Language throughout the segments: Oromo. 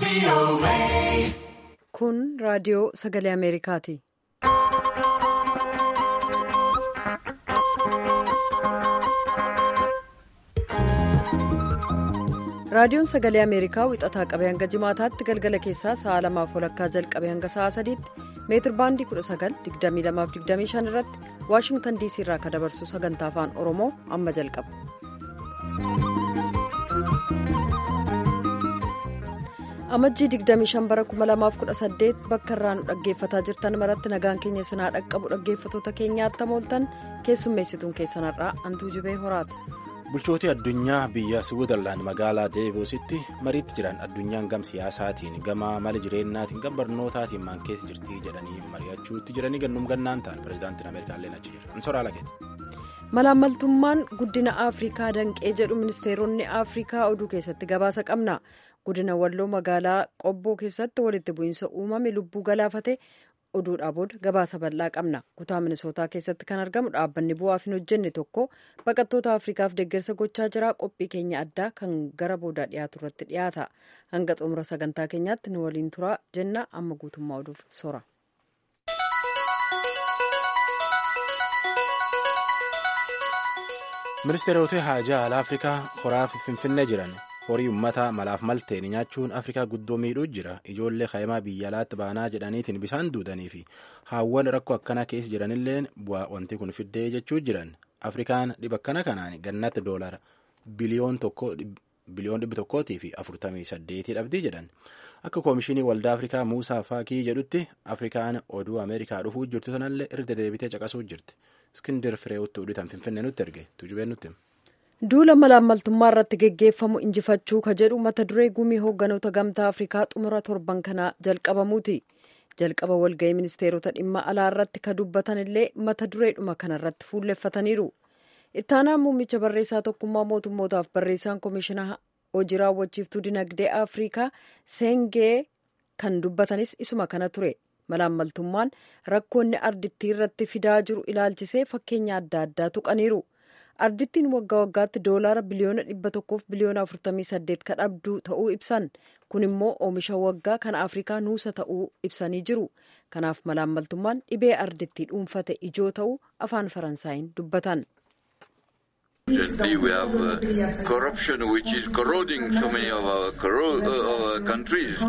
Kun raadiyoo sagalee Ameerikaati. Raadiyoon sagalee Ameerikaa wixataa qabee hanga jimaataatti galgala keessaa sa'a lamaaf walakkaa jalqabee hanga sa'a sadiitti meetir baandii 19,2225 irratti Waashingtan DC irraa akka dabarsu sagantaa afaan Oromoo amma jalqaba. Amajjii 25 bara 2018 bakka irraa nu dhaggeeffataa jirtan maratti nagaan keenya sinaa dhaqqabu dhaggeeffatoota keenyaatti mooltan keessummeessituun keessanarraa antuu jubee horaati. bulchootii addunyaa biyya siwiizerlaand magaalaa deevoositti mariitti jiran addunyaan gam siyaasaatiin gama mala jireennaatiin gam barnootaatiin maan keessa jirtii jedhanii mari'achuutti jiranii gannum gannaan ta'an pirezidaantiin ameerikaallee achi jira insoraa lageeti. malaammaltummaan guddina afrikaa danqee jedhu ministeeronni afrikaa oduu keessatti gabaasa qabna guddina walloo magaalaa qobboo keessatti walitti bu'iinsa uumame lubbuu galaafate. oduudhaa booda gabaasa bal'aa qabna kutaa minisootaa keessatti kan argamu dhaabbanni bu'aaf hin hojjenne tokko baqattoota afrikaaf deeggarsa gochaa jira qophii keenya addaa kan gara boodaa dhiyaatu irratti dhiyaata hanga xumura sagantaa keenyaatti nu waliin turaa jenna amma guutummaa oduuf sora. ministeerota haajaa alaa afrikaa horaaf finfinnee jiran. horii ummata malaaf malteen nyaachuun afrikaa guddoo miidhuu jira ijoollee kaa'imaa biyya alaatti baanaa jedhaniitiin bisaan duudanii fi haawwan rakkoo akkanaa keessa jiranilleen bu'aa wanti kun fiddee jechuu jiran afrikaan dhiba akkana kanaan gannatti doolara biliyoon dhibbi tokkootii fi afurtamii saddeetii dhabdii jedhan akka koomishinii waldaa afrikaa muusaa faakii jedhutti afrikaan oduu ameerikaa dhufuu jirtu sanallee irra deebitee caqasuu jirti iskindir fireewutti oduutaan finfinnee nutti erge tujubeen nutti. duula malaammaltummaa irratti geggeeffamu injifachuu ka jedhu mata duree gumii hoogganoota gamtaa afrikaa xumura torban kanaa jalqabamuuti jalqaba walga'ii ministeerota dhimma alaa irratti ka dubbatan illee mata dureedhuma kanarratti fuulleffataniiru ittaanaa muummicha barreessaa tokkummaa mootummootaaf barreessaan komishinaa hojii raawwachiiftuu dinagdee afrikaa seengee kan dubbatanis isuma kana ture malaammaltummaan rakkoonni ardittii irratti fidaa jiru ilaalchisee fakkeenya adda addaa tuqaniiru. ardittiin waggaa waggaatti doolaara biliyoona dhibba tokkoof biliyoona afurtamii saddeet ka dhabdu ta'uu ibsan kun immoo oomisha waggaa kan afrikaa nuusa ta'uu ibsanii jiru kanaaf malaammaltummaan dhibee ardittii dhuunfate ijoo ta'uu afaan faransaayiin dubbatan. We have uh, corruption which is corroding so many of our, corro- uh, our countries.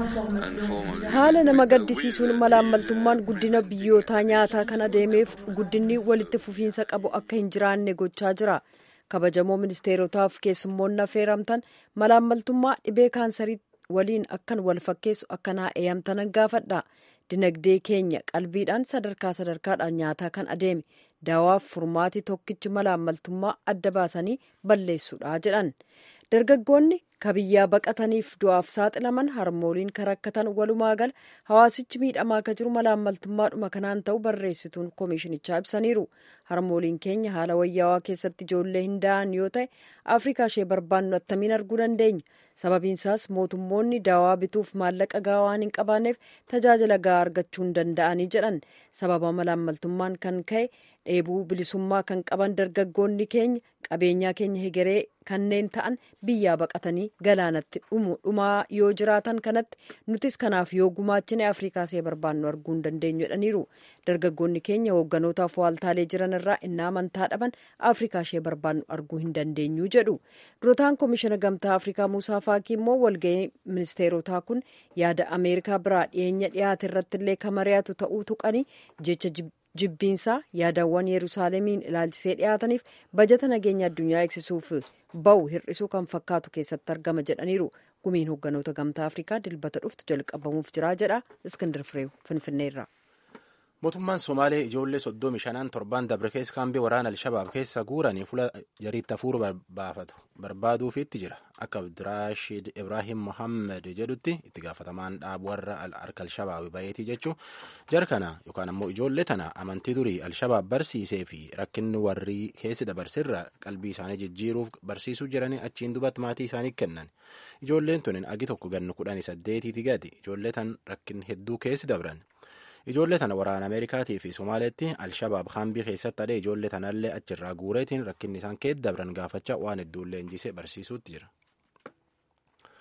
haala nama gaddisiisuun malaammaltummaan guddina biyyootaa nyaataa kan adeemeef guddinni walitti fufiinsa qabu akka hin jiraanne gochaa jira kabajamoo ministeerotaaf keessummoonni affeeramtan malaammaltummaa dhibee kaansarii waliin akkan wal fakkeessu akkanaa eeyamtanan gaafadha dinagdee keenya qalbiidhaan sadarkaa sadarkaadhaan nyaataa kan adeeme daawaaf furmaati tokkichi malaammaltummaa adda baasanii balleessuudha jedhan dargaggoonni kabiyyaa baqataniif du'aaf saaxilaman harmooliin kan rakkatan walumaa gala hawaasichi miidhamaa akka jiru malaammaltummaadhuma kanaan ta'u barreessituun koomishinichaa ibsaniiru harmooliin keenya haala wayyaawaa keessatti ijoollee hin da'an yoo ta'e afrikaa ishee barbaannu attamiin arguu dandeenya sababiinsaas mootummoonni daawaa bituuf maallaqa gahaa waan hin qabaanneef tajaajila gahaa argachuu hin danda'anii jedhan sababa malaammaltummaan kan ka'e dheebuu bilisummaa kan qaban dargaggoonni keenya qabeenyaa keenya hegeree kanneen ta'an biyyaa baqatanii galaanatti dhumaa yoo jiraatan kanatti nutis kanaaf yoo gumaachine afrikaa see barbaannu arguu hin dandeenyu jedhaniiru dargaggoonni keenya hoogganotaaf waaltaalee jiran irraa innaa amantaa dhaban afrikaa ishee barbaannu arguu hin dandeenyu jedhu durotaan koomishina gamtaa afrikaa muusaa faakii immoo walga'ii ministeerotaa kun yaada ameerikaa biraa dhiyeenya dhiyaate irratti illee kan mari'atu ta'uu tuqanii jecha jibbiinsaa yaadawwan yerusaalemiin ilaalchisee dhiyaataniif bajata nageenya addunyaa eegsisuuf ba'u hir'isuu kan fakkaatu keessatti argama jedhaniiru gumiin hoogganoota gamtaa afrikaa dilbata dhuftu jalqabamuuf jira jedha iskindir fireew finfinneerra. mootummaan somaalee ijoollee soddomi shanaan torban dabre keessa kaambii waraana alshabaab keessa guuranii fuula jariitti hafuuru baafatu barbaaduufiitti jira akka abdiraashid ibraahim mohammed jedhutti itti gaafatamaan dhaabu warra harka alshabaab bayeetii jechuu jara kana yookaan ammoo ijoollee tana amantii durii alshabaab barsiisee fi rakkinni warri keessi dabarsirra qalbii isaanii jijjiiruuf barsiisuu jiranii achiin dubatti maatii isaanii kennan ijoolleen tunin agi tokko gannu kudhanii saddeetiiti gadi ijoollee tan rakkinni hedduu keessi dabran. ijoollee tana waraana ameerikaatii fi somaaleetti alshabaab kaambii keessatti adee ijoollee tanallee achirraa guureetiin rakkinni isaan keessa dabran gaafachaa waan hedduullee injisee barsiisuutti jira.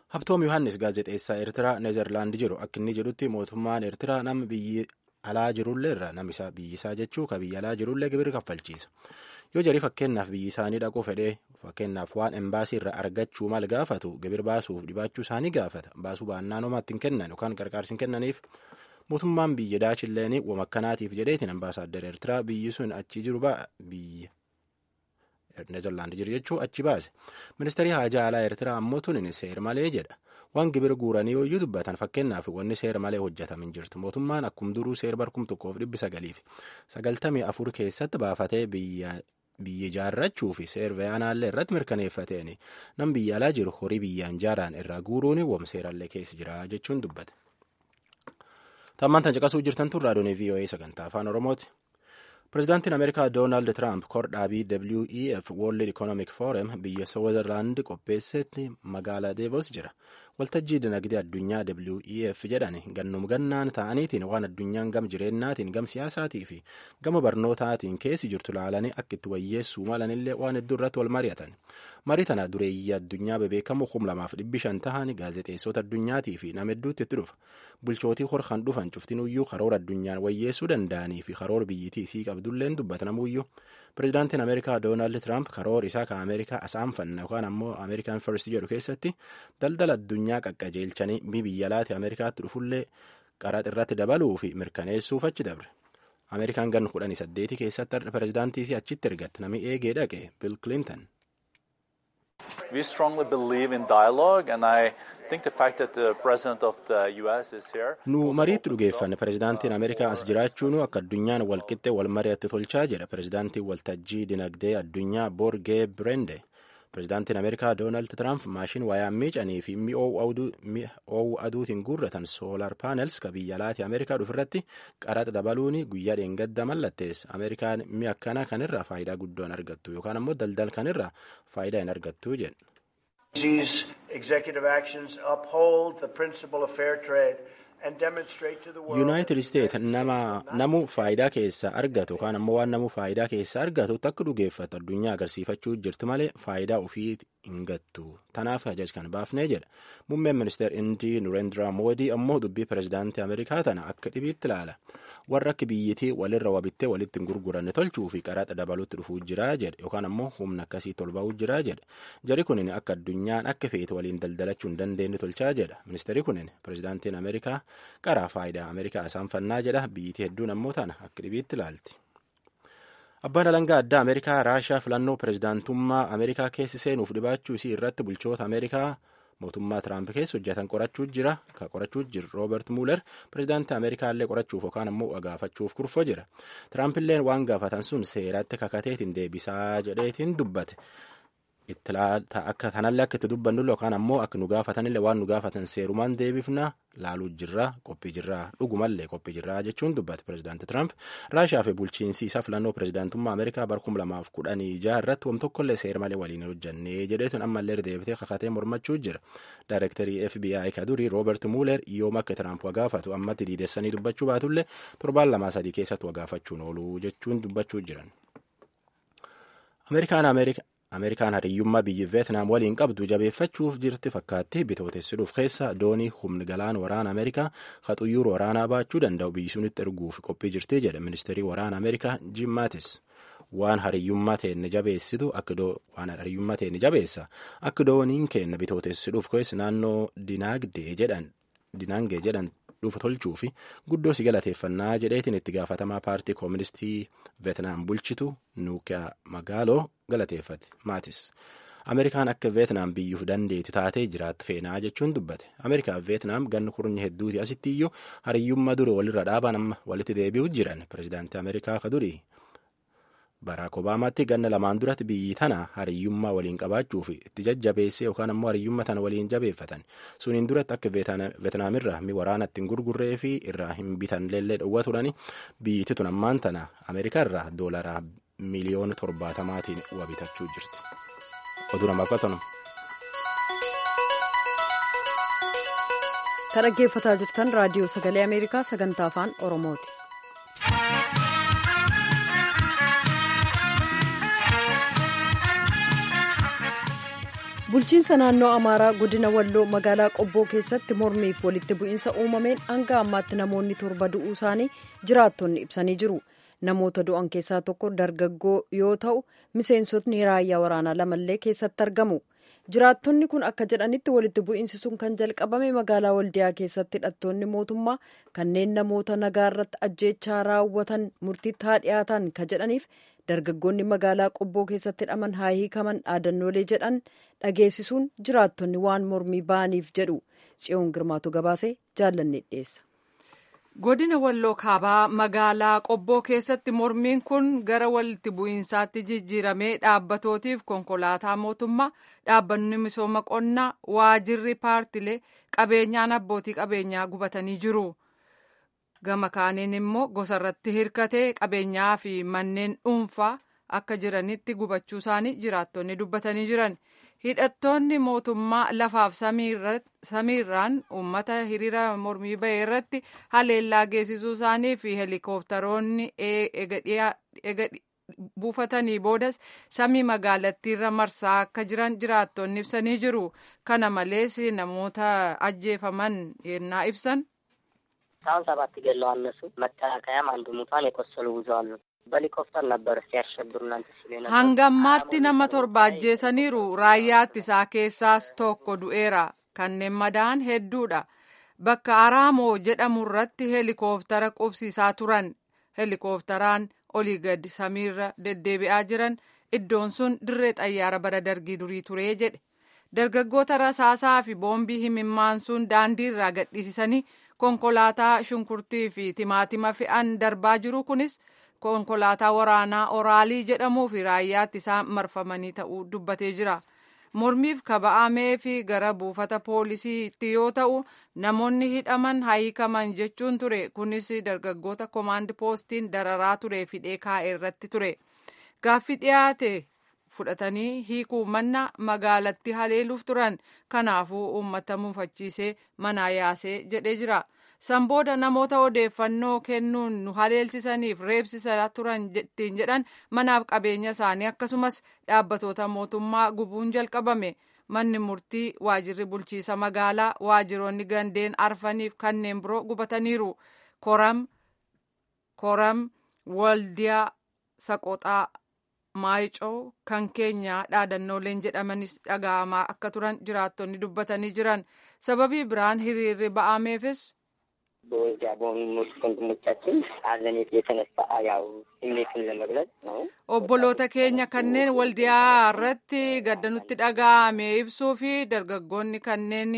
Habtoom Yohaannis gaazexeessaa Eertiraa Neezerlaand jiru akka inni jedhutti mootummaan Eertiraa nama biyyi alaa jirullee irra namisa biyyisaa jechuu ka biyya alaa jirullee gibira kaffalchiisa. Yoo jarii fakkeenyaaf biyyi isaanii dhaquu fedhee fakkeenyaaf waan embaasii irraa argachuu mal gaafatu gibir baasuuf dhibaachuu isaanii gaafata. Baasuu baannaan homaatti hin kennan yookaan gargaarsi hin kennaniif mootummaan biyya daachilleeni wama akkanaatiif jedheetiin ambaasaaddar Eertiraa biyyi sun achi jiru biyya Neezerlaand jiru jechuu achi baase. Ministeerri haajaa alaa Eertiraa ammoo tunin seer malee jedha. Waan gibira guuranii yooyyuu dubbatan fakkeenyaaf wanni seera malee hojjetamin jirtu. Mootummaan akkum duruu seera barkum tokkoof dhibbi sagaliif sagaltamii afur keessatti baafatee biyya biyya ijaarrachuu fi seerveyaanaallee irratti mirkaneeffateen nam biyya alaa jiru horii biyyaan jaaraan irraa guuruun wam seerallee keessa jira jechuun dubbate. Tammaan tan caqasuu jirtan tun raadiyoon VOA sagantaa afaan Oromooti. Pireezidaantiin Ameerikaa Doonaald Tiraamp kordhaabii WEF World Economic Forum biyya Switzerland qopheessetti magaalaa Deevos jira. Waltajjii dinagdee addunyaa WEF jedhan gannum gannaan ta'aniitiin waan addunyaan gam jireennaatiin gam siyaasaatii fi gama barnootaatiin keessi jirtu laalanii akka itti wayyeessuu malanillee waan hedduu irratti wal mari'atan. Marii tana dureeyyii addunyaa bebeekamoo kum lamaaf dhibbi shan tahan gaazexeessota addunyaatii fi nama hedduutti itti dhufa. Bulchootii horkan dhufan cuftinuyyuu karoora addunyaan wayyeessuu danda'anii fi karoora biyyittii isii qabdulleen dubbatamuyyuu. Pireezidaantiin Ameerikaa Doonaald Tiraamp karoora isaa kan Ameerikaa asaanfanna yookaan ammoo Ameerikaan First jedhu keessatti daldala addunyaa qaqqajeelchanii biyya alaati Ameerikaatti dhufullee qaraxa irratti dabaluu fi mirkaneessuuf achi dabre. Ameerikaan ganna kudhanii saddeeti keessatti pireezidaantii isii achitti ergatte namni eegee dhaqe Bill Clinton. We strongly believe in dialogue and I think the fact that the president of the US is here. Nu mariitti dhugeeffanne pireezidaantiin Ameerikaa as jiraachuun akka addunyaan walqixxee wal mari'atti tolchaa jedha pireezidaantiin waltajjii dinagdee addunyaa Borgee Brende. Pireezidaantiin Ameerikaa Doonaald Tiraamp maashin wayaa miicanii fi mi'oowwu aduutiin guurratan soolaar paanels ka biyya alaati Ameerikaa dhufirratti qaraxa dabaluun guyyaa dheengadda mallatteessa. Ameerikaan mi'a akkana kanirraa faayidaa guddoo hin argattu yookaan ammoo daldala kanirraa faayidaa hin argattu jedha. These executive actions uphold the principle of fair trade and demonstrate to the world. Yuunaayitid Isteet nama namu faayidaa keessaa argatu yookaan ammoo waan namu faayidaa keessaa argatutti akka dhugeeffatu addunyaa agarsiifachuu jirti malee faayidaa ofii hin gattu. Tanaaf ajaj kan baafnee jedha. Muummeen ministeer Indii Nureendraa Moodii ammoo dubbii pireezidaantii Ameerikaa tana akka dhibiitti ilaala. Warra akka biyyittii walirra wabittee walitti hin gurguranne tolchuu fi qaraxa dabaluutti dhufuu jira jedhe yookaan ammoo humna akkasii tolba'uu jira jedhe. Jari kunin akka addunyaan akka feete waliin daldalachuu hin dandeenye tolchaa jedha. Ministeerri kunin pireezidaantiin Ameerikaa qaraa faayidaa Ameerikaa asaanfannaa jedha. Biyyittii hedduun ammoo tana akka dhibiitti ilaalti. Abbaan alangaa addaa Ameerikaa Raashaa filannoo pireezidaantummaa Ameerikaa keessi seenuuf dhibaachuu isii irratti bulchoota Ameerikaa mootummaa Tiraamp keessa hojjetan qorachuu jira. Ka qorachuu jiru Roobert Muuler pireezidaantii Ameerikaa illee qorachuuf yookaan ammoo gaafachuuf kurfoo jira. Tiraamp illee waan gaafatan sun seeratti kakateetiin deebisaa jedheetiin dubbate. akka kanallee akka itti dubbannu yookaan ammoo akka nu gaafatanillee waan nu gaafatan seerumaan deebifna laaluu jirra qophii jirra dhugumallee qophii jirra jechuun dubbate pireezidaanti Tiraamp raashaa fi bulchiinsi isaa filannoo pireezidaantummaa Ameerikaa bara kuma lamaaf kudhanii jaha irratti wam tokkollee seera malee waliin hojjannee jedheetuun ammallee deebitee kakatee mormachuu jira. Daayirektarii FBI ka durii Roobert Muuler yooma akka Tiraamp wagaafatu ammatti diidessanii dubbachuu baatullee torbaan lamaa sadii keessatti wagaafachuun oolu jechuun dubbachuu jiran. Ameerikaan Ameerika Ameerikaan hariyyummaa biyyi Veetnaam waliin qabdu jabeeffachuuf jirti fakkaatti bitootessuudhuuf keessa doonii humni galaana waraana Ameerikaa ka xuyyuura waraanaa baachuu danda'u biyyi sunitti erguuf qophii jirti jedha ministeerii waraana Ameerikaa Jim Mattis. Waan hariyyummaa teenne jabeessitu akka waan hariyyummaa teenne jabeessa akka dooniin kenna bitootessuudhuuf keessa naannoo dinaagdee jedhan dinaangee jedhan dhufu tolchuu fi guddoo si galateeffannaa jedheetiin itti gaafatamaa paartii kooministii veetnaam bulchitu nuukiyaa magaaloo galateeffate maatis ameerikaan akka veetnaam biyyuuf dandeetti taatee jiraatti feenaa jechuun dubbate ameerikaa fi veetnaam ganna kurni hedduuti asitti iyyuu hariyyummaa dure walirra dhaaban amma walitti deebi'u jiran pireezidaantii ameerikaa ka durii baraak obaamaatti ganna lamaan duratti biyyi tana hariyyummaa waliin qabaachuuf itti jajjabeesse yookaan ammoo hariyyummaa tana waliin jabeeffatan suniin duratti akka veetnaamirra mi waraana ittiin gurgurree fi irraa hin bitan leellee dhowwa turani biyyiti tun ammaan tana ameerikaa irraa doolaraa miliyoona torbaatamaatiin wabitachuu jirti. oduu namaaf qatanu. kan dhaggeeffataa jirtan raadiyoo sagalee ameerikaa sagantaa afaan oromooti. bulchiinsa naannoo amaaraa godina walloo magaalaa qobboo keessatti mormiif walitti bu'iinsa uumameen hanga ammaatti namoonni torba du'uu isaanii jiraattonni ibsanii jiru namoota du'an keessaa tokko dargaggoo yoo ta'u miseensotni raayyaa waraanaa lamallee keessatti argamu jiraattonni kun akka jedhanitti walitti bu'iinsi sun kan jalqabame magaalaa waldiyaa keessatti hidhattoonni mootummaa kanneen namoota nagaa irratti ajjeechaa raawwatan murtiitti haa dhiyaatan ka jedhaniif dargaggoonni magaalaa qobboo keessatti hidhaman haa hiikaman dhaadannoolee jedhan dhageessisuun jiraattonni waan mormii ba'aniif jedhu tsiyoon girmaatu gabaasee jaallanne dhiyeessa. godina walloo kaabaa magaalaa qobboo keessatti mormiin kun gara walitti bu'iinsaatti jijjiiramee dhaabbatootiif konkolaataa mootummaa dhaabbanni misooma qonnaa waajirri paartilee qabeenyaan abbootii qabeenyaa gubatanii jiru. gama kaaniin immoo gosarratti hirkatee qabeenyaa fi manneen dhuunfaa akka jiranitti gubachuu isaanii jiraattonni dubbatanii jiran hidhattoonni mootummaa lafaaf samiirraan uummata hiriira mormii bahee irratti haleellaa geessisuu isaanii fi heelikooptaroonni ega buufatanii boodas samii magaalattiirra marsaa akka jiran jiraattonni ibsanii jiru kana malees namoota ajjeefaman yennaa ibsan አሁን ሰባት ገለዋል። እነሱ መከላከያም አንዱ ሙቷን የቆሰሉ ብዙ አሉ። በሄሊኮፕተር ነበር ሲያሸብሩ እናንተ ሲሉ ነበር። hangammaatti nama torba ajjeesaniiru raayyaa ittisaa keessaas tokko du'eera kanneen madaan hedduudha bakka araamoo jedhamu irratti heelikooptara qubsiisaa turan heelikooptaraan olii gadi samiirra deddeebi'aa jiran iddoon sun dirree xayyaara bara dargii durii turee jedhe dargaggoota rasaasaa fi boombii himimmaan sun daandii irraa gadhiisisanii konkolaataa shunkurtii fi timaatima fe'an darbaa jiru kunis konkolaataa waraanaa oraalii jedhamuu fi raayyaa ittisaa marfamanii ta'uu dubbatee jira. mormiif kaba'amee fi gara buufata poolisiitti yoo ta'u namoonni hidhaman hiikaman jechuun ture kunis dargaggoota komaandi poostiin dararaa ture fidee kaa'e irratti ture gaaffii dhiyaate fudhatanii hiikuu manna magaalatti haleeluuf turan kanaafuu uummata mufachiisee manaa yaasee jedhee jira san booda namoota odeeffannoo kennuun nu haleelsisaniif reebsisaa turan ittiin jedhan manaaf qabeenya isaanii akkasumas dhaabbatoota mootummaa gubuun jalqabame manni murtii waajirri bulchiisa magaalaa waajiroonni gandeen arfaniif kanneen biroo gubataniiru koram koram waldiyaa saqoxaa maayicoo kan keenya dhaadannooleen jedhamanis dhaga'amaa akka turan jiraattonni dubbatanii jiran sababii biraan hiriirri ba'ameefis በወልዲያ በሆኑት ወንድሞቻችን ሐዘን የተነሳ ያው ስሜቱን ለመግለጽ ነው። obboloota keenya kanneen waldiyaa irratti gadda nutti dhaga'ame ibsuu fi dargaggoonni kanneen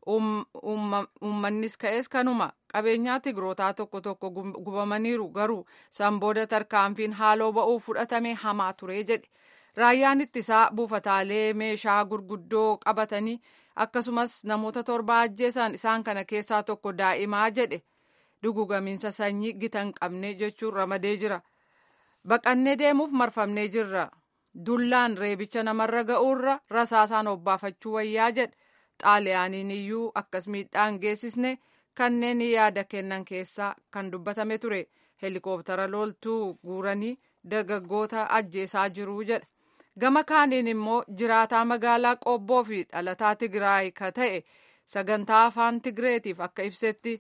uummannis ka'es kanuma qabeenyaa tigrootaa tokko tokko gubamaniiru garuu san booda tarkaanfiin haaloo ba'uu fudhatame hamaa ture jedhe raayyaan ittisaa buufataalee meeshaa gurguddoo qabatanii akkasumas namoota torba ajjeesan isaan kana keessaa tokko daa'imaa jedhe dugugamiinsa sanyii gita hin qabne jechuun ramadee jira baqannee deemuuf marfamnee jirra dullaan reebicha namarra ga'uurra rasaasaan obbaafachuu wayyaa jedhe xaaliyaaniin iyyuu akkas miidhaan geessisne kanneen yaada kennan keessaa kan dubbatame ture heelikooptara loltuu guuranii dargaggoota ajjeesaa jiru jedha gama kaaniin immoo jiraataa magaalaa qobboo fi dhalataa tigraay ka ta'e sagantaa afaan tigreetiif akka ibsetti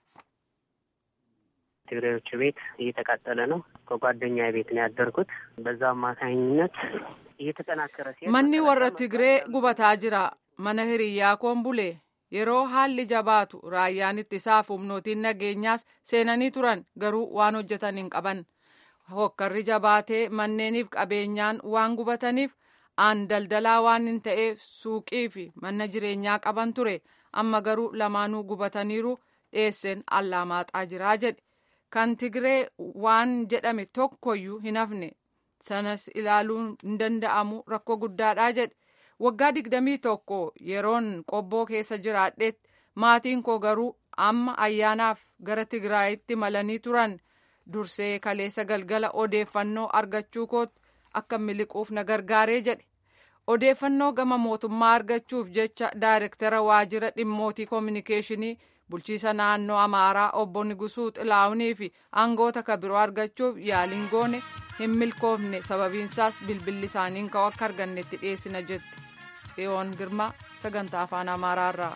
ትግሬዎቹ ቤት እየተቃጠለ ነው። ከጓደኛ ቤት ነው ያደርኩት። በዛ አማካኝነት እየተጠናከረ ሲሄድ manni warra tigree gubataa jira mana hiriyyaa koon bule yeroo haalli jabaatu raayyaan ittisaaf humnootiin nageenyaas seenanii turan garuu waan hojjetan hin qaban hokkarri jabaatee manneeniif qabeenyaan waan gubataniif aan daldalaa waan hin ta'eef suuqii fi mana jireenyaa qaban ture amma garuu lamaanuu gubataniiru dheesseen allaamaaxaa jiraa jedhe kan tigree waan jedhame tokkoyyuu hin hafne sanas ilaaluun hin danda'amu rakkoo guddaadhaa jedhe waggaa digdamii tokko yeroon qobboo keessa jiraadhetti maatiin koo garuu amma ayyaanaaf gara tigraayitti malanii turan dursee kaleessa galgala odeeffannoo argachuu kootti akka miliquuf na gargaaree jedhe odeeffannoo gama mootummaa argachuuf jecha daayirektara waajjira dhimmootii koominikeeshinii bulchiisa naannoo amaaraa obbo Nigusuu Xilaawunii fi aangoota kabiroo argachuuf yaaliin goone hin milkoofne sababiinsaas bilbilli isaaniin ka'u akka argannetti dhiyeessina jetti. tsiyoon girmaa sagantaa afaan amaaraarraa.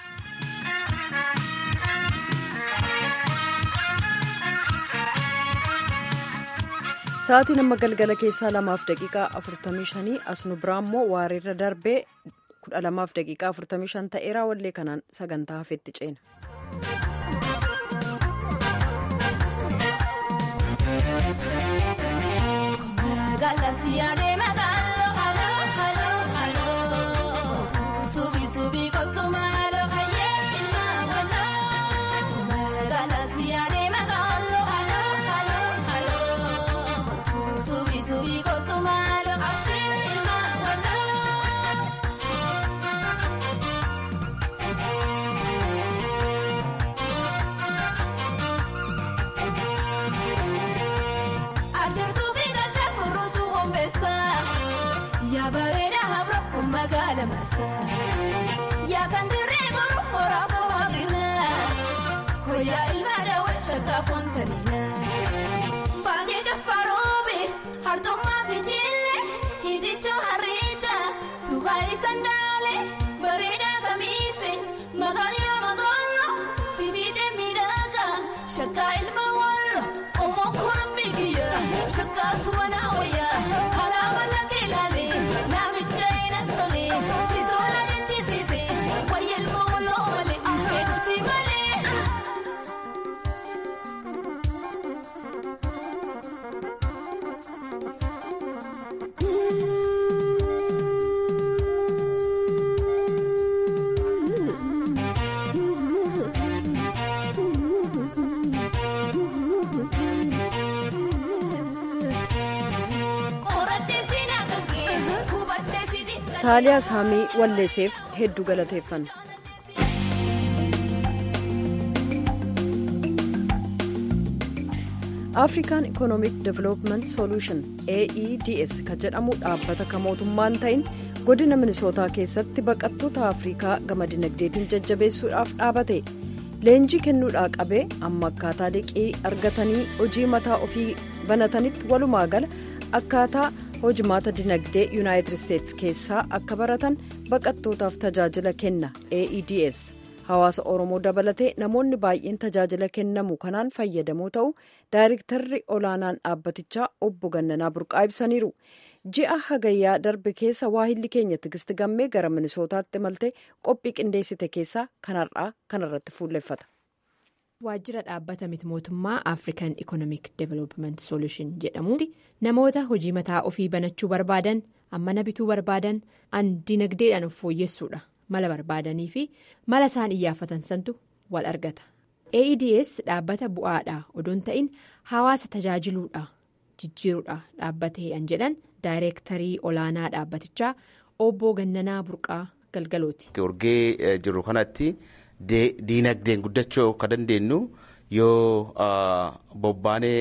Sa'aatiin amma galgala keessaa lamaaf daqiiqaa afurtamii shanii as nu biraa immoo waareerra darbee kudha lamaaf daqiiqaa afurtamii shan ta'eeraa wallee kanaan sagantaa hafeetti ceena. Yaa kan dirree boru horaa koowwaqina koyaa ilma daawwan shakkaa foontanina baangee jaffaroobe hartummaa fi jillee hidhichoo harriita suuqaa ibsandaale bareedaa kamiise maqaan yoo maqoollo sibiidee miidhagaa shakkaa ilma wallo omoo koran miikiyya shakkaa subanaa wayyaa alaama lakkee ilaalee naamicha hin tolee. saaliyaa saamii walleeseef hedduu galateeffanna. afrikaan ikoonoomiik development solution aeds kan jedhamu dhaabbata kan mootummaan ta'in godina minisootaa keessatti baqattoota afrikaa gama dinagdeetiin jajjabeessuudhaaf dhaabate leenjii kennuudhaa qabee amma akkaataa liqii argatanii hojii mataa ofii banatanitti walumaa gala akkaataa hojimaata dinagdee yuunaayitid isteetsi keessaa akka baratan baqattootaaf tajaajila kenna aeds hawaasa oromoo dabalatee namoonni baay'een tajaajila kennamu kanaan fayyadamoo ta'u daayirektarri olaanaan dhaabbatichaa obbo gannanaa burqaa ibsaniiru ji'a hagayyaa darbe keessa waahilli keenya tigisti gammee gara minisootaatti malte qophii qindeessite keessaa kanarraa kanarratti fuulleffata. waajjira dhaabbata miti mootummaa african economic development solution jedhamuuti namoota hojii mataa ofii banachuu barbaadan ammana bituu barbaadan an dinagdeedhaan of fooyyessuudha mala barbaadanii fi mala isaan iyyaafatan santu wal argata aeds dhaabbata bu'aadha odoon ta'in hawaasa tajaajiluudha jijjiiruudha dhaabbatee an jedhan daayireektarii olaanaa dhaabbatichaa obbo gannanaa burqaa galgalooti. Urgee jiru kanatti. diinagdeen guddachuu akka dandeenyu yoo bobbaanee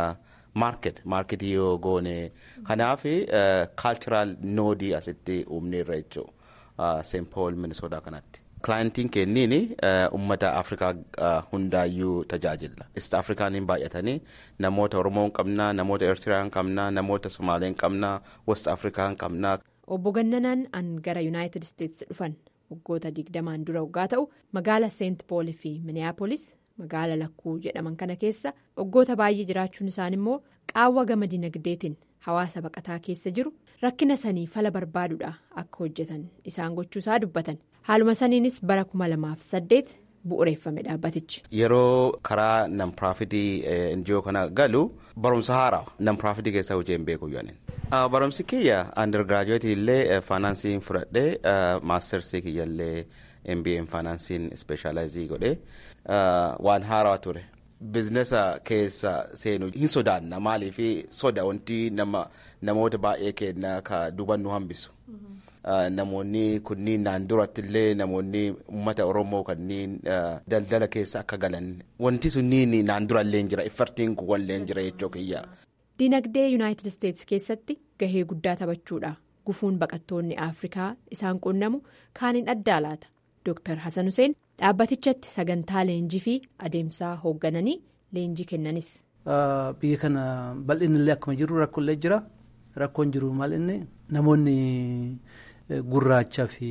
maarket maarketii yoo goone kanaaf kaalchiraal noodii asitti uumneerra jechuudha seent pool minisootaa kanatti. Kilaayintiin kenniin uummata Afrikaa hundaayyuu tajaajila. East Afrikaaniin baay'atanii namoota Oromoo qabnaa, namoota Eertiraan qabnaa, namoota Somaaleen qabnaa, West Afrikaan qabnaa. Obbo Gannanaan an gara Yuunaayitid Isteetsi dhufan. waggoota digdamaan dura waggaa ta'u magaala seent pool fi miniyaapolis magaala lakkuu jedhaman kana keessa waggoota baay'ee jiraachuun isaan immoo qaawwa gama dinagdeetiin hawaasa baqataa keessa jiru rakkina sanii fala barbaaduudha akka hojjetan isaan gochuusaa dubbatan haaluma saniinis bara kuma lamaaf saddeet bu'uureeffame dhaabbatichi. Yeroo karaa nam-piraafitii NGO kana galu barumsa haaraa nam-piraafitii keessa hojii hin beeku yaaniin. Barumsi kiyya undergraduate illee faayinaansiin fudhadhee maastersii kiyya illee MBA faayinaansiin ispeeshaalaayizii godhee waan haaraa ture. Bizinesa keessa seenu hin sodaanna maaliif soda wanti namoota baay'ee kenna ka duban nu hambisu. Namoonni kunniin naan duratti illee namoonni uummata Oromoo kanneen daldala keessa akka galan wanti sunniin naan dura illee jira iffartiin kun illee jira jechuu kiyya. Dinagdee Yuunaayitid Isteetsi keessatti gahee guddaa taphachuudha. Gufuun baqattoonni Afrikaa isaan qunnamu kaaniin addaa laata. Dr. Hassan Hussein dhaabbatichatti sagantaa leenjii fi adeemsaa hooggananii leenjii kennanis. Biyya kana bal'inni illee akkuma jiru rakkoolee jira. Rakkoon jiru maal inni namoonni gurraachaa fi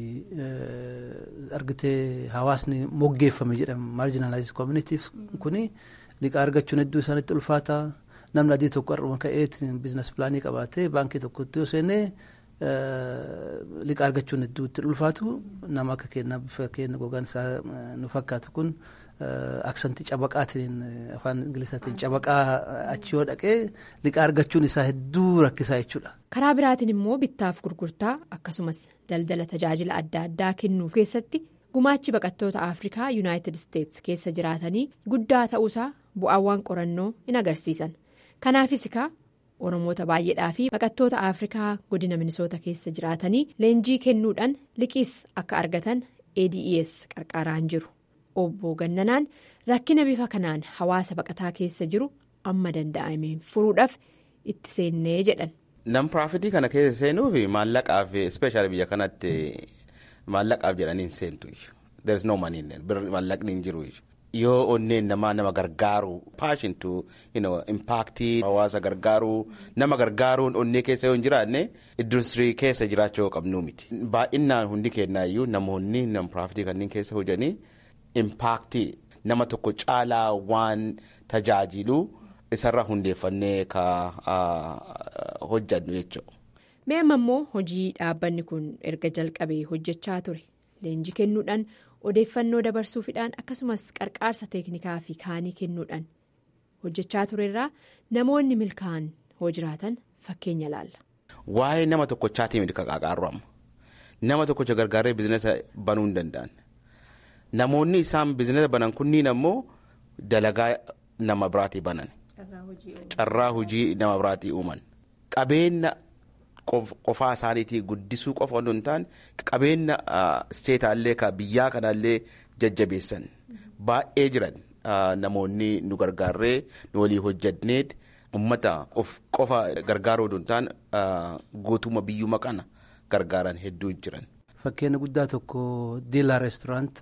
argitee hawaasni moggeeffame jedhama marginalized communities kuni liqaa argachuun hedduu isaanitti ulfaata namni adii tokko har'uma ka'eetiin biizines pilaanii qabaatee baankii tokkotti yoo seenee liqaa argachuun hedduu itti ulfaatu nama akka keenya bifa keenya gogaan isaa nu fakkaatu kun aksantii cabaqaatiin afaan ingilizaatiin cabaqaa achi yoo dhaqee liqaa argachuun isaa hedduu rakkisaa jechuudha. karaa biraatiin immoo bittaaf gurgurtaa akkasumas daldala tajaajila adda addaa kennuu keessatti gumaachi baqattoota afrikaa yuunaayitid isteetsi keessa jiraatanii guddaa ta'uusaa bu'aawwan qorannoo in agarsiisan kanaafis kaa oromoota baay'eedhaa fi baqattoota afrikaa godina minisoota keessa jiraatanii leenjii kennuudhaan liqiis akka argatan ades qarqaaraan jiru. obbo gannanaan rakkina bifa kanaan hawaasa baqataa keessa jiru amma danda'ameen furuudhaaf itti seennee jedhan. nam piraafitii kana keessa seenuu fi maallaqaaf ispeeshaali biyya kanatti maallaqaaf jedhanii hin seentu there is no money maallaqni hin jiru yoo onneen namaa nama gargaaru paashintu impaaktii hawaasa gargaaru nama gargaaruun onnee keessa yoo hin jiraanne industirii keessa jiraachuu qabnuu miti baay'inaan hundi kennaayyuu namoonni nam piraafitii kanneen keessa hojanii. impaaktii nama tokko caalaa waan tajaajilu isarra hundeeffannee ka hojjannu jechuudha. Mee amma immoo hojii dhaabbanni kun erga jalqabee hojjechaa ture leenjii kennuudhaan odeeffannoo dabarsuufidhaan akkasumas qarqaarsa teeknikaa fi kaanii kennuudhaan hojjechaa turerraa namoonni milkaa'an hoo jiraatan fakkeenya laalla. Waa'ee nama tokkochaatii miti qaqaaqaarru amma nama tokkocha gargaaree biizinasa banuu hin danda'an. namoonni isaan biizinasa banan kunniin ammoo dalagaa nama biraatii banan carraa hojii nama biraatii uuman qabeenya qofaa isaaniitii guddisuu qofa osoo hin taane qabeenya seetaallee ka biyyaa kanallee jajjabeessan baay'ee jiran namoonni nu gargaarree nu walii hojjanneet ummata of qofa gargaaruu osoo hin taane guutummaa biyyuma kana gargaaran hedduu jiran. Fakkeenya guddaa tokko diilaa reesturaant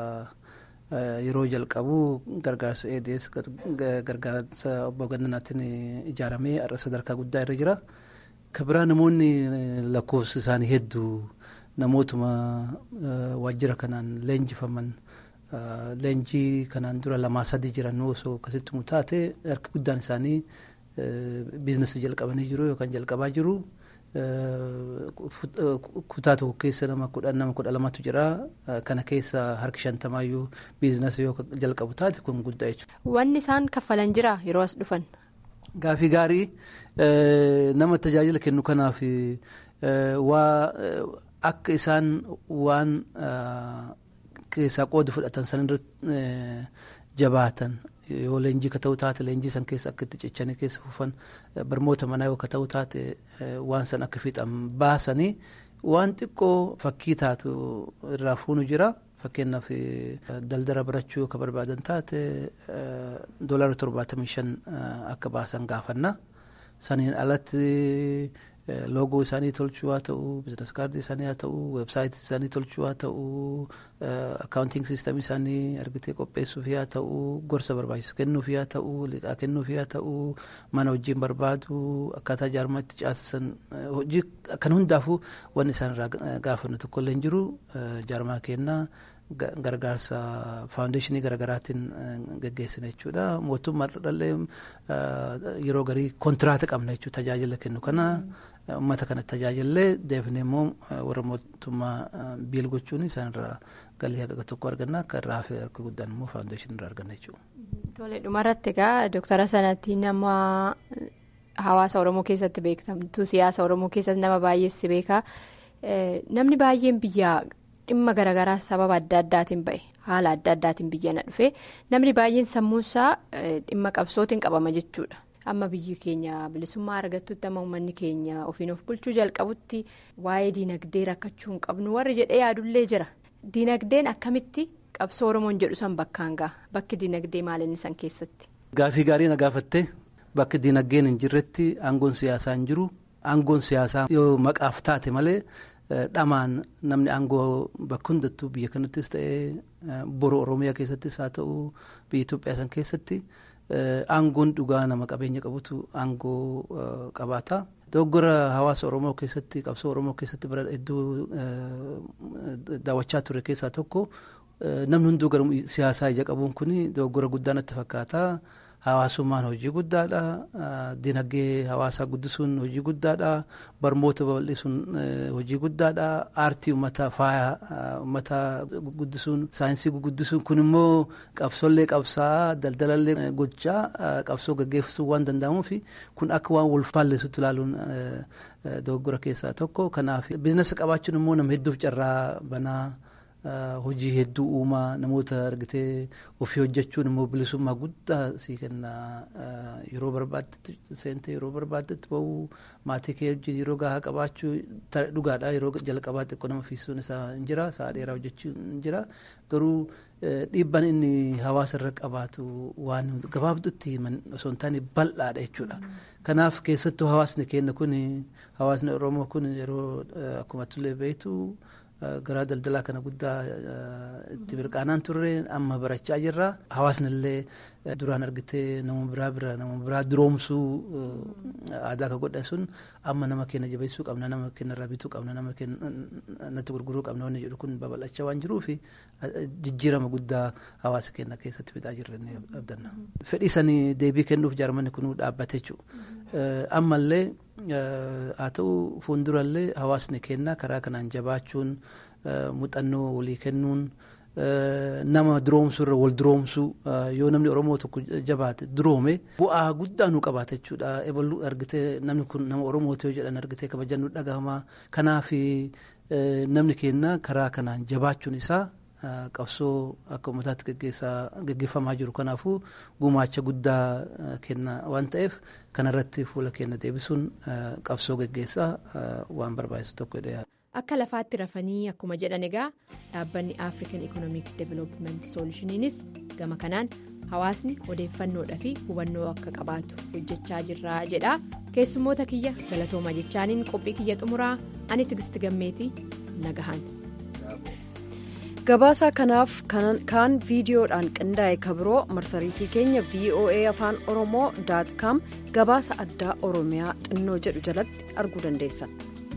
yeroo jalqabu gargaarsa EDS gargaarsa obbo Gannanaatiin ijaaramee har'a sadarkaa guddaa irra jira. Kabiraa namoonni lakkoofsi isaanii hedduu namootuma waajjira kanaan leenjifaman leenjii kanaan dura lamaa sadii jiran osoo akkasitti taate harka guddaan isaanii biizinasii jalqabanii jiru yookaan jalqabaa jiru. kutaa tokko keessa nama kudhan nama kudha lamatu jira kana keessa harki shantamaayyuu biizinasii yoo jalqabu taate kun guddaa jechuudha. Wanni isaan kaffalan jira yeroo as dhufan. Gaafii gaarii nama tajaajila kennu kanaaf waa akka isaan waan keessaa qooda fudhatan san irratti jabaatan yoo leenjii ka ta'u taate leenjii san keessa akka itti cichanii keessa fufan barmoota manaa yoo ka ta'u taate waan san akka fiixan baasanii waan xiqqoo fakkii taatu irraa fuunu jira. Fakkeenyaaf daldala barachuu ka barbaadan taate doolaara torbaatamii shan akka baasan gaafanna. Saniin alatti loogoo isaanii tolchuu haa ta'u, bizinas kaardii isaanii haa ta'u, weebsaayitii isaanii tolchuu haa ta'u, akkaawuntiing siistamii isaanii argitee qopheessuuf haa ta'u, gorsa barbaachisu kennuuf haa ta'u, liqaa kennuuf haa ta'u, mana wajjin barbaadu, akkaataa jaarmaa itti caasisan hojii kan hundaafuu wanni isaan irraa gaafannu tokkollee hin jiru jaarmaa kennaa. gargaarsa faawundeeshinii garaagaraatiin geggeessina jechuudha. Mootummaadhaallee yeroo garii kontiraata qabna jechuudha tajaajila kennu kana uummata kana tajaajillee deebinee immoo warra mootummaa biil gochuun isaanirraa galii haqa tokko arganna akka irraa fi harka guddaan immoo faawundeeshinii irraa arganna jechuudha. Tole dhumarratti egaa dooktara sanatti nama hawaasa Oromoo keessatti beekamtu siyaasa Oromoo keessatti nama baay'eessi beeka namni baay'een biyyaa. dhimma garaagaraa sababa adda addaatiin ba'e haala adda addaatiin biyya na dhufe namni baay'een sammuunsaa dhimma qabsootiin qabama jechuudha amma biyyi keenya bilisummaa argattutti amma uummanni keenya ofiin of bulchuu jalqabutti waa'ee diinagdee rakkachuu hin qabnu warri jedhee yaadullee jira diinagdeen akkamitti qabsoo oromoon jedhu san bakkaan ga'a bakki diinagdee maalinni san keessatti. Gaafii gaarii na gaafatte bakki diinagdeen hin jirretti aangoon siyaasaa hin jiru aangoon siyaasaa yoo maqaaf taate malee. dhamaan namni aangoo bakka hundattuu biyya kanattis ta'ee boru oromiyaa keessattis haa ta'u biyya Itoophiyaa san keessatti aangoon dhugaa nama qabeenya qabutu aangoo qabaata. dogoggora hawaasa oromoo keessatti qabsoo oromoo keessatti bara hedduu daawwachaa ture keessaa tokko namni hunduu gara siyaasaa ija qabuun kun dogoggora guddaa natti fakkaata. Hawaasummaan hojii guddaadha. Dinagdee hawaasaa guddisuun hojii guddaadha. Barnoota babal'isuun hojii guddaadha. Aartii uummataa faaya uummataa guddisuun saayinsii guddisuun kun immoo qabsollee qabsaa daldalallee gochaa qabsoo gaggeessuu waan danda'amuuf kun akka waan wal faalleessutti ilaaluun dogoggora keessaa tokko. Kanaaf biizinasa qabaachuun immoo nama hedduuf carraa banaa. hojii hedduu uumaa namoota argitee ofii hojjechuun immoo bilisummaa guddaa sii kenna yeroo barbaaddetti seentee yeroo barbaaddetti bahuu maatii kee wajjin yeroo gahaa qabaachuu dhugaadha yeroo jalqabaa xiqqoo nama fiisuun isaa hin jira sa'a dheeraa hojjechuun hin jira garuu dhiibbaan inni hawaasa irra qabaatu waan gabaabdutti osoo hin taane bal'aadha jechuudha. Kanaaf keessattuu hawaasni keenya kun hawaasni Oromoo kun yeroo akkuma tullee beektu garaa daldalaa kana guddaa itti birqaanaan turre amma barachaa jirra. Hawaasni illee duraan argitee nama biraa bira nama biraa duroomsuu aadaa akka godhan sun amma nama keenya jabeessuu qabna nama keenya irraa bituu qabna nama keenya natti gurguruu qabna wanni jedhu kun babal'achaa waan jiruuf jijjiirama guddaa hawaasa keenya keessatti fidaa jirre ni abdanna. Fedhii sanii deebii kennuuf jaarmanni kun dhaabbate jechuudha. Ammallee haa ta'u fuuldurallee hawaasni keenya karaa kanaan jabaachuun muuxannoo walii kennuun nama duroomsuurra wal duroomsuu yoo namni oromoo tokko jabaate duroome bu'aa guddaa nu qabaata jechuudha ebaluu argitee namni kun nama oromooti yoo jedhan argitee kabajan nu dhagahamaa kanaaf namni keenya karaa kanaan jabaachuun isaa qabsoo akka uummataatti gaggeeffamaa jiru kanaafuu gumaacha guddaa kenna waan ta'eef kanarratti fuula keenya deebisuun qabsoo gaggeessaa waan barbaachisu tokko jedhee akka lafaatti rafanii akkuma jedhan egaa dhaabbanni african economic development solutioniinis gama kanaan hawaasni odeeffannoodhaa fi hubannoo akka qabaatu hojjechaa jirra jedha keessummoota kiyya galatooma jechaaniin qophii kiyya xumuraa ani tigisti gammeetii nagahan. gabaasa kanaaf kaan viidiyoodhaan qindaa'e kabiroo marsariitii keenya voa afaan oromoo daat kaam gabaasa addaa oromiyaa xinnoo jedhu jalatti arguu dandeessan.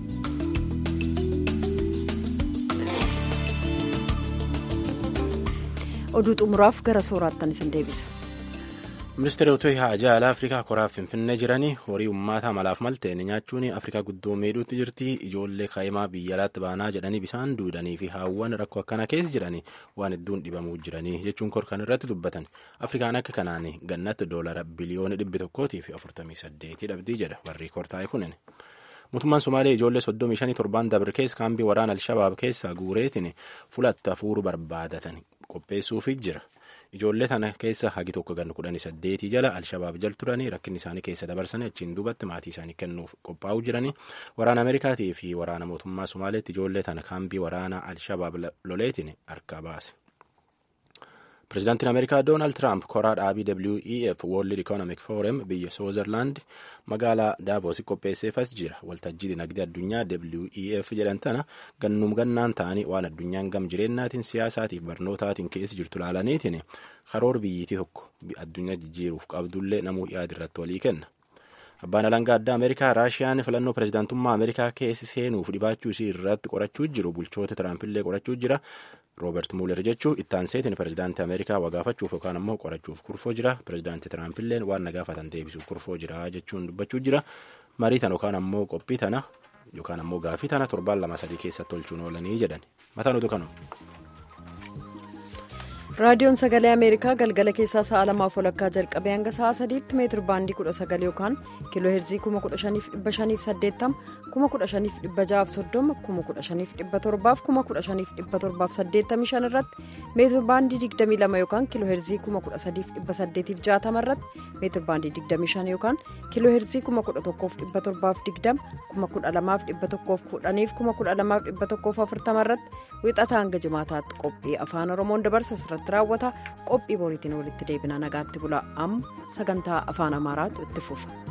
oduu xumuraaf gara sooraattan isin deebisa. ministeerota haajaa alaa afrikaa koraaf finfinnee jiranii horii ummata malaaf malteen nyaachuun afrikaa guddoo miidhuutti jirti ijoollee kaa'imaa biyya alaatti baanaa jedhanii bisaan duudanii fi haawwan rakkoo akkana keessa jiranii waan hedduun dhibamuu jiranii jechuun korkan irratti dubbatan afrikaan akka kanaan gannatti doolara biliyoona dhibbi tokkootii fi afurtamii saddeetii dhabdii jedha warri kortaa'e kunin. mootummaan somaalee ijoollee soddomii shanii torban dabre keessa kaambii waraana alshabaab keessaa guureetiin fulatta fuuru barbaadatan qopheessuufi jira. ijoollee tana keessa hagi tokko ganna kudhanii saddeetii jala alshabaab jal turanii rakkinni isaanii keessa dabarsanii achiin duubatti maatii isaanii kennuuf qophaa'uu jiranii waraana ameerikaatii fi waraana mootummaa somaaleetti ijoollee tana kaambii waraana alshabaab loleetiin harkaa baase. pirezidaantiin ameerikaa doonaald tiraamp koraa dhaabii wef world economic forum biyya soozerlaand magaalaa daavoos qopheesseefas jira waltajjii dinagdee addunyaa wef jedhan tana gannum gannaan ta'anii waan addunyaan gam jireennaatiin siyaasaatiif barnootaatiin keessa jirtu laalaniitiin karoor biyyiitii tokko addunyaa jijjiiruuf qabdullee namuu yaada irratti walii kenna. abbaan alangaa addaa ameerikaa raashiyaan filannoo pirezidaantummaa ameerikaa keessa seenuuf dhibaachuu isii irratti qorachuu jiru bulchoota tiraampiillee qorachuu jira roobert muuler jechuu ittaanseetiin pirezidaantii ameerikaa wagaafachuuf yookaan ammoo qorachuuf kurfoo jira pirezidaantii tiraampiilleen waan nagaafatan deebisuuf kurfoo jira jechuun dubbachuu jira marii tana yookaan ammoo qophii tana yookaan ammoo gaafii tana torbaan lama sadii keessatti tolchuun oolanii jedhan mataan oduu kanuma. raadiyoon sagalee ameerikaa galgala keessaa sa'a lamaaf walakkaa jalqabee hanga sa'a sadiitti meetir baandii kudha sagal yookaan kiiloo heerzii kuma kudha shaniif dhibba shaniif saddeettama kuma kudha shaniif dhibba ja'aaf soddoma kuma kudha shaniif dhibba torbaaf kuma kudha shaniif dhibba torbaaf saddeettamii shan irratti meetir baandii digdamii lama yookaan kiiloo heerzii kuma kudha sadiif dhibba saddeetiif jaatama irratti meetir baandii digdamii shan yookaan kiiloo heerzii kuma kudha tokkoof dhibba torbaaf digdama kuma kudha lamaaf dhibba tokkoof kudhaniif kuma kudha lamaaf dhibba tokkoof afurtama irratti wixataa hanga jimaataatti qophii afaan oromoon dabarsu asirratti raawwata qophii boriitiin walitti deebina nagaatti bula amma sagantaa afaan amaaraatu itti fufa.